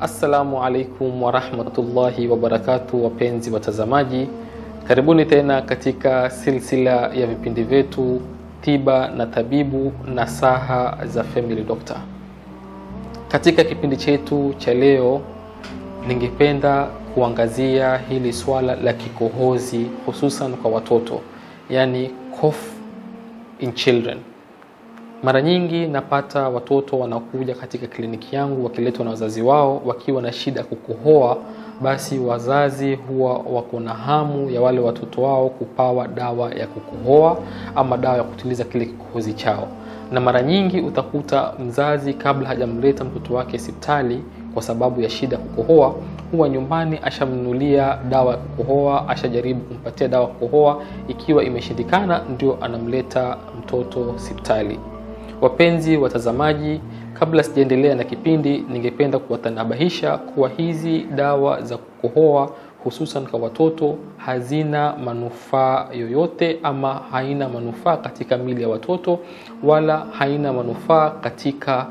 Assalamu alaikum warahmatullahi wabarakatu, wapenzi watazamaji, karibuni tena katika silsila ya vipindi vyetu tiba na tabibu na saha za Family Doctor. Katika kipindi chetu cha leo, ningependa kuangazia hili swala la kikohozi hususan kwa watoto, yani cough in children. Mara nyingi napata watoto wanakuja katika kliniki yangu wakiletwa na wazazi wao wakiwa na shida ya kukohoa. Basi wazazi huwa wako na hamu ya wale watoto wao kupawa dawa ya kukohoa ama dawa ya kutuliza kile kikohozi chao, na mara nyingi utakuta mzazi kabla hajamleta mtoto wake hospitali kwa sababu ya shida ya kukohoa, huwa nyumbani ashamnunulia dawa ya kukohoa, ashajaribu kumpatia dawa ya kukohoa. Ikiwa imeshindikana, ndio anamleta mtoto hospitali. Wapenzi watazamaji, kabla sijaendelea na kipindi, ningependa kuwatanabahisha kuwa hizi dawa za kukohoa hususan kwa watoto hazina manufaa yoyote ama haina manufaa katika mili ya watoto wala haina manufaa katika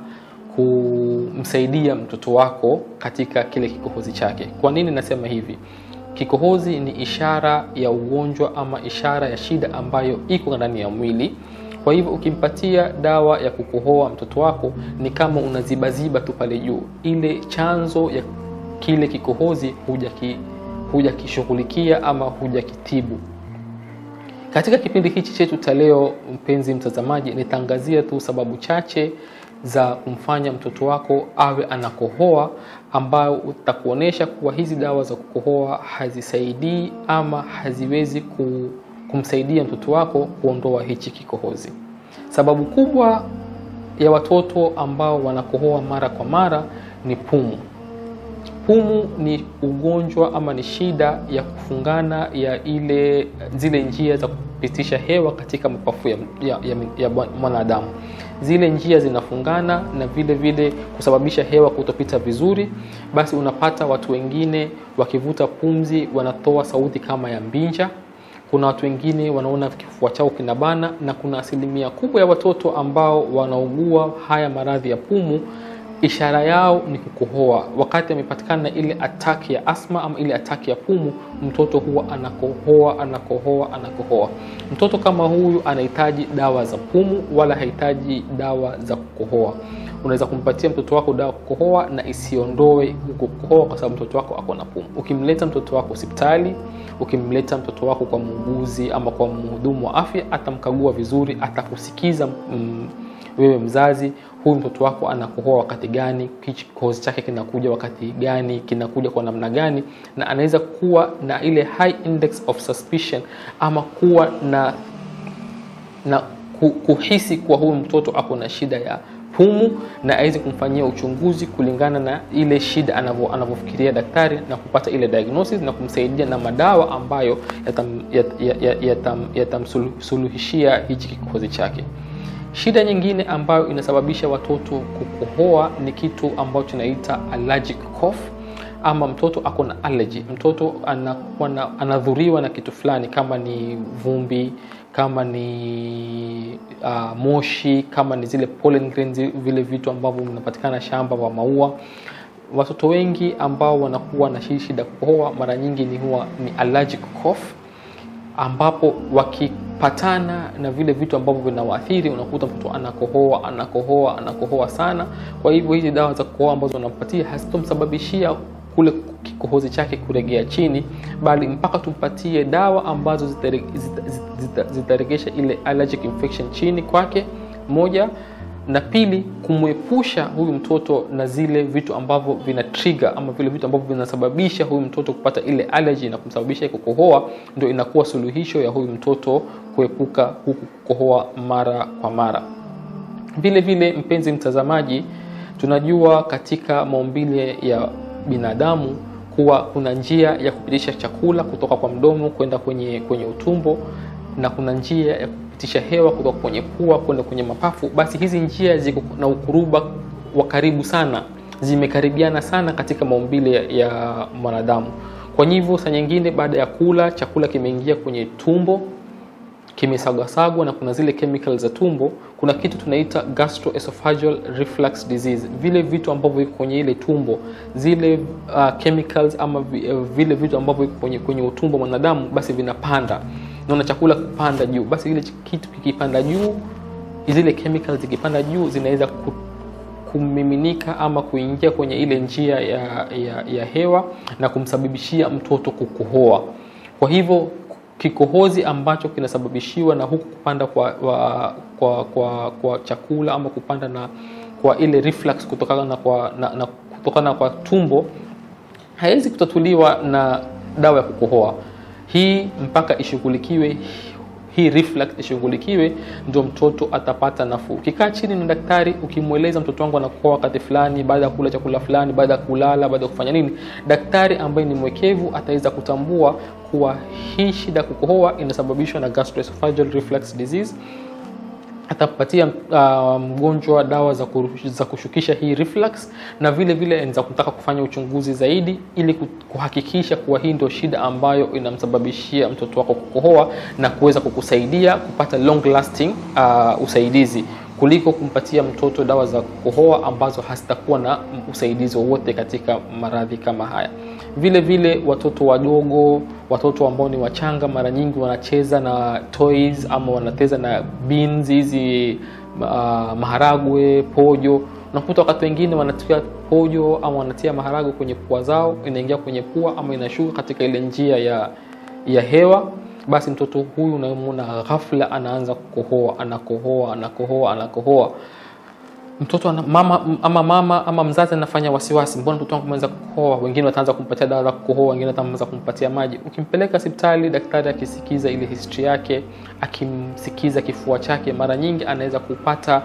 kumsaidia mtoto wako katika kile kikohozi chake. Kwa nini nasema hivi? Kikohozi ni ishara ya ugonjwa ama ishara ya shida ambayo iko ndani ya mwili. Kwa hivyo ukimpatia dawa ya kukohoa mtoto wako ni kama unazibaziba tu pale juu, ile chanzo ya kile kikohozi hujakishughulikia huja ama hujakitibu. Katika kipindi hichi chetu cha leo, mpenzi mtazamaji, nitaangazia tu sababu chache za kumfanya mtoto wako awe anakohoa, ambayo utakuonyesha kuwa hizi dawa za kukohoa hazisaidii ama haziwezi ku kumsaidia mtoto wako kuondoa hichi kikohozi. Sababu kubwa ya watoto ambao wanakohoa mara kwa mara ni pumu. Pumu ni ugonjwa ama ni shida ya kufungana ya ile zile njia za kupitisha hewa katika mapafu ya, ya, ya, ya mwanadamu. Zile njia zinafungana na vile vile kusababisha hewa kutopita vizuri. Basi unapata watu wengine wakivuta pumzi wanatoa sauti kama ya mbinja kuna watu wengine wanaona kifua chao kinabana, na kuna asilimia kubwa ya watoto ambao wanaugua haya maradhi ya pumu, ishara yao ni kukohoa. Wakati amepatikana na ile ataki ya asma ama ile ataki ya pumu, mtoto huwa anakohoa anakohoa anakohoa. Mtoto kama huyu anahitaji dawa za pumu, wala hahitaji dawa za kukohoa. Unaweza kumpatia mtoto wako dawa kukohoa na isiondoe huko kukohoa, kwa sababu mtoto wako ako na pumu. Ukimleta mtoto wako hospitali, ukimleta mtoto wako kwa muuguzi ama kwa mhudumu wa afya, atamkagua vizuri, atakusikiza mm, wewe mzazi, huyu mtoto wako anakohoa wakati gani, kikohozi chake kinakuja wakati gani, kinakuja kwa namna gani, na anaweza kuwa na ile high index of suspicion ama kuwa na na kuhisi kuwa huyu mtoto ako na shida ya pumu na aweze kumfanyia uchunguzi kulingana na ile shida anavyofikiria daktari na kupata ile diagnosis na kumsaidia na madawa ambayo yatamsuluhishia yata, yata hichi kikohozi chake. Shida nyingine ambayo inasababisha watoto kukohoa ni kitu ambacho tunaita allergic cough ama mtoto ako na allergy. Mtoto anakuwa anadhuriwa na kitu fulani, kama ni vumbi, kama ni uh, moshi, kama ni zile pollen grains, vile vitu ambavyo vinapatikana shamba wa maua. Watoto wengi ambao wanakuwa na shida kukohoa mara nyingi ni huwa ni allergic cough, ambapo wakipatana na vile vitu ambavyo vinawaathiri, unakuta mtoto anakohoa anakohoa anakohoa sana. Kwa hivyo hizi dawa za kukohoa ambazo wanampatia hazitomsababishia kule kikohozi chake kuregea chini, bali mpaka tumpatie dawa ambazo zitaregesha ile allergic infection chini kwake, moja na pili, kumwepusha huyu mtoto na zile vitu ambavyo vina trigger ama vile vitu ambavyo vinasababisha huyu mtoto kupata ile allergy na kumsababisha kukohoa, ndio inakuwa suluhisho ya huyu mtoto kuepuka huku kukohoa mara kwa mara. Vile vile, mpenzi mtazamaji, tunajua katika maumbile ya binadamu kuwa kuna njia ya kupitisha chakula kutoka kwa mdomo kwenda kwenye kwenye utumbo na kuna njia ya kupitisha hewa kutoka kwenye pua kwenda kwenye mapafu. Basi hizi njia ziko na ukuruba wa karibu sana, zimekaribiana sana katika maumbile ya mwanadamu. Kwa hivyo saa nyingine baada ya kula chakula kimeingia kwenye tumbo kimesagwasagwa na kuna zile chemical za tumbo, kuna kitu tunaita gastroesophageal reflux disease. Vile vitu ambavyo viko kwenye ile tumbo, zile uh, chemicals ama vi- uh, vile vitu ambavyo viko kwenye, kwenye utumbo wa mwanadamu, basi vinapanda, naona chakula kupanda juu, basi ile kitu kikipanda juu, zile chemicals zikipanda juu zinaweza ku, kumiminika ama kuingia kwenye ile njia ya, ya, ya hewa na kumsababishia mtoto kukohoa. Kwa hivyo kikohozi ambacho kinasababishiwa na huku kupanda kwa, wa, kwa, kwa, kwa chakula ama kupanda na kwa ile reflux kutokana na kwa, na, na kutokana kwa tumbo haiwezi kutatuliwa na dawa ya kukohoa. Hii mpaka ishughulikiwe hii reflux ishughulikiwe, ndio mtoto atapata nafuu. Ukikaa chini na daktari, ukimweleza mtoto wangu anakohoa wakati fulani, baada ya kula chakula fulani, baada ya kulala, baada ya kufanya nini, daktari ambaye ni mwekevu ataweza kutambua kuwa hii shida ya kukohoa inasababishwa na gastroesophageal reflux disease atapatia uh, mgonjwa dawa za, kuru, za kushukisha hii reflux na vile vile anaweza kutaka kufanya uchunguzi zaidi ili kuhakikisha kuwa hii ndio shida ambayo inamsababishia mtoto wako kukohoa na kuweza kukusaidia kupata long lasting uh, usaidizi kuliko kumpatia mtoto dawa za kukohoa ambazo hazitakuwa na usaidizi wowote katika maradhi kama haya. Vile vile watoto wadogo, watoto ambao ni wachanga, mara nyingi wanacheza na toys ama wanacheza na beans hizi, uh, maharagwe, pojo. Unakuta wakati wengine wanatia pojo ama wanatia maharagwe kwenye pua zao, inaingia kwenye pua ama inashuka katika ile njia ya, ya hewa basi mtoto huyu unamwona ghafla anaanza kukohoa, anakohoa, anakohoa, anakohoa. Mtoto ana, mama ama mama ama mzazi anafanya wasiwasi, mbona mtoto wangu ameanza kukohoa? Wengine wataanza kumpatia dawa za kukohoa, wengine wataanza kumpatia maji. Ukimpeleka hospitali, daktari akisikiza ile history yake, akimsikiza kifua chake, mara nyingi anaweza kupata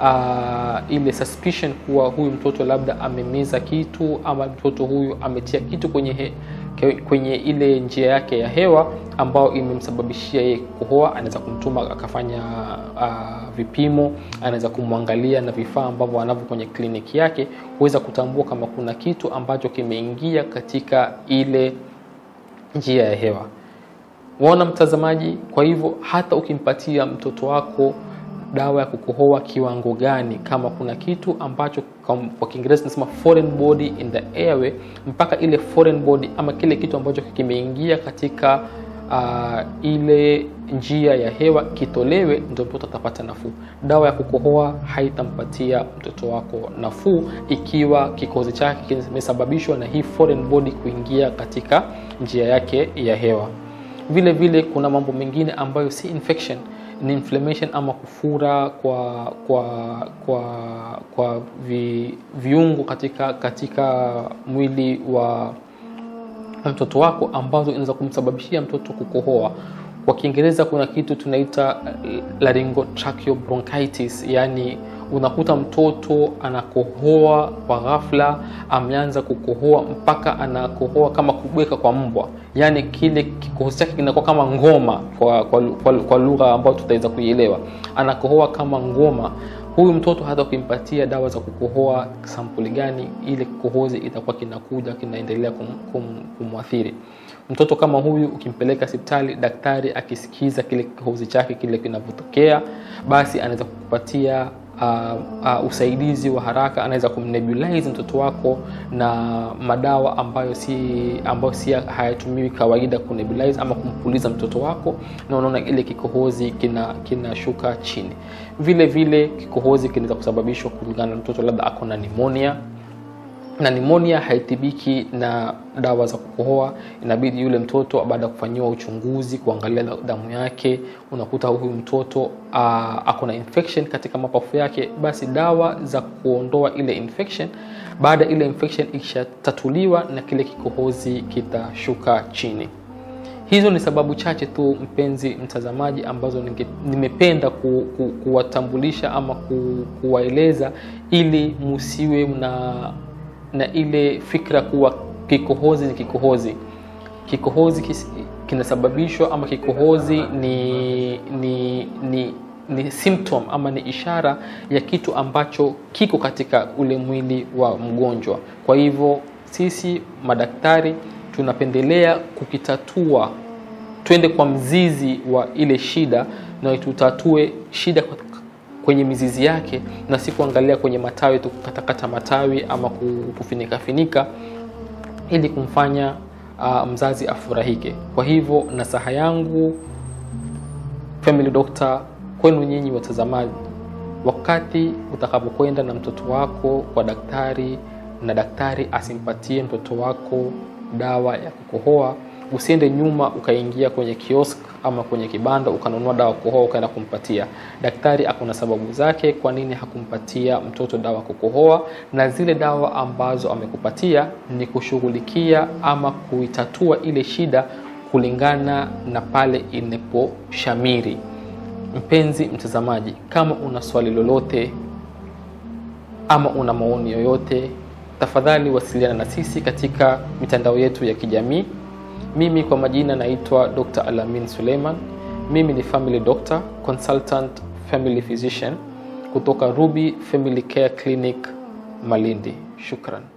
uh, ile suspicion kuwa huyu mtoto labda amemeza kitu ama mtoto huyu ametia kitu kwenye he, kwenye ile njia yake ya hewa ambayo imemsababishia yeye kukohoa. Anaweza kumtuma akafanya uh, vipimo, anaweza kumwangalia na vifaa ambavyo anavyo kwenye kliniki yake kuweza kutambua kama kuna kitu ambacho kimeingia katika ile njia ya hewa. Waona mtazamaji? Kwa hivyo hata ukimpatia mtoto wako dawa ya kukohoa kiwango gani, kama kuna kitu ambacho kwa Kiingereza tunasema foreign body in the airway, mpaka ile foreign body ama kile kitu ambacho kimeingia katika uh, ile njia ya hewa kitolewe, ndio mtoto atapata nafuu. Dawa ya kukohoa haitampatia mtoto wako nafuu ikiwa kikohozi chake kimesababishwa na hii foreign body kuingia katika njia yake ya hewa. Vile vile kuna mambo mengine ambayo si infection ni inflammation ama kufura kwa kwa kwa kwa vi, viungo katika katika mwili wa mtoto wako ambazo inaweza kumsababishia mtoto kukohoa. Kwa Kiingereza kuna kitu tunaita laryngotracheal bronchitis, yani unakuta mtoto anakohoa kwa ghafla, ameanza kukohoa mpaka anakohoa kama kubweka kwa mbwa, yaani kile kikohozi chake kinakuwa kama ngoma kwa, kwa, kwa, kwa lugha ambayo tutaweza kuielewa. Anakohoa kama ngoma. Huyu mtoto hata ukimpatia dawa za kukohoa sampuli gani, ile kikohozi itakuwa kinakuja kinaendelea kum, kum, kumwathiri mtoto kama huyu. Ukimpeleka hospitali, daktari akisikiza kile kikohozi chake kile kinavyotokea, basi anaweza kukupatia Uh, uh, usaidizi wa haraka. Anaweza kumnebulize mtoto wako na madawa ambayo si ambayo si hayatumiwi kawaida kunebulize ama kumpuliza mtoto wako, na unaona ile kikohozi kina kinashuka chini. Vile vile kikohozi kinaweza kusababishwa kulingana na mtoto labda ako na pneumonia na pneumonia haitibiki na dawa za kukohoa. Inabidi yule mtoto baada ya kufanyiwa uchunguzi, kuangalia damu yake, unakuta huyu mtoto uh, ako na infection katika mapafu yake, basi dawa za kuondoa ile infection, baada ile infection ikishatatuliwa na kile kikohozi kitashuka chini. Hizo ni sababu chache tu, mpenzi mtazamaji, ambazo ninge, nimependa ku, ku, kuwatambulisha ama ku, kuwaeleza ili musiwe na na ile fikra kuwa kikohozi ni kikohozi. Kikohozi kis, kinasababishwa ama kikohozi ni, ni, ni, ni symptom ama ni ishara ya kitu ambacho kiko katika ule mwili wa mgonjwa. Kwa hivyo sisi madaktari tunapendelea kukitatua, twende kwa mzizi wa ile shida na tutatue shida kwenye mizizi yake na si kuangalia kwenye matawi tu kukatakata matawi ama kufinika finika ili kumfanya uh, mzazi afurahike. Kwa hivyo nasaha yangu Family Doctor kwenu nyinyi watazamaji, wakati utakapokwenda na mtoto wako kwa daktari na daktari asimpatie mtoto wako dawa ya kukohoa, usiende nyuma ukaingia kwenye kiosk ama kwenye kibanda ukanunua dawa kukohoa ukaenda kumpatia. Daktari akuna sababu zake kwa nini hakumpatia mtoto dawa kukohoa, na zile dawa ambazo amekupatia ni kushughulikia ama kuitatua ile shida kulingana na pale inaposhamiri. Mpenzi mtazamaji, kama una swali lolote ama una maoni yoyote, tafadhali wasiliana na sisi katika mitandao yetu ya kijamii. Mimi kwa majina naitwa Dr. Alamin Suleiman. Mimi ni family doctor, consultant family physician kutoka Ruby Family Care Clinic Malindi. Shukran.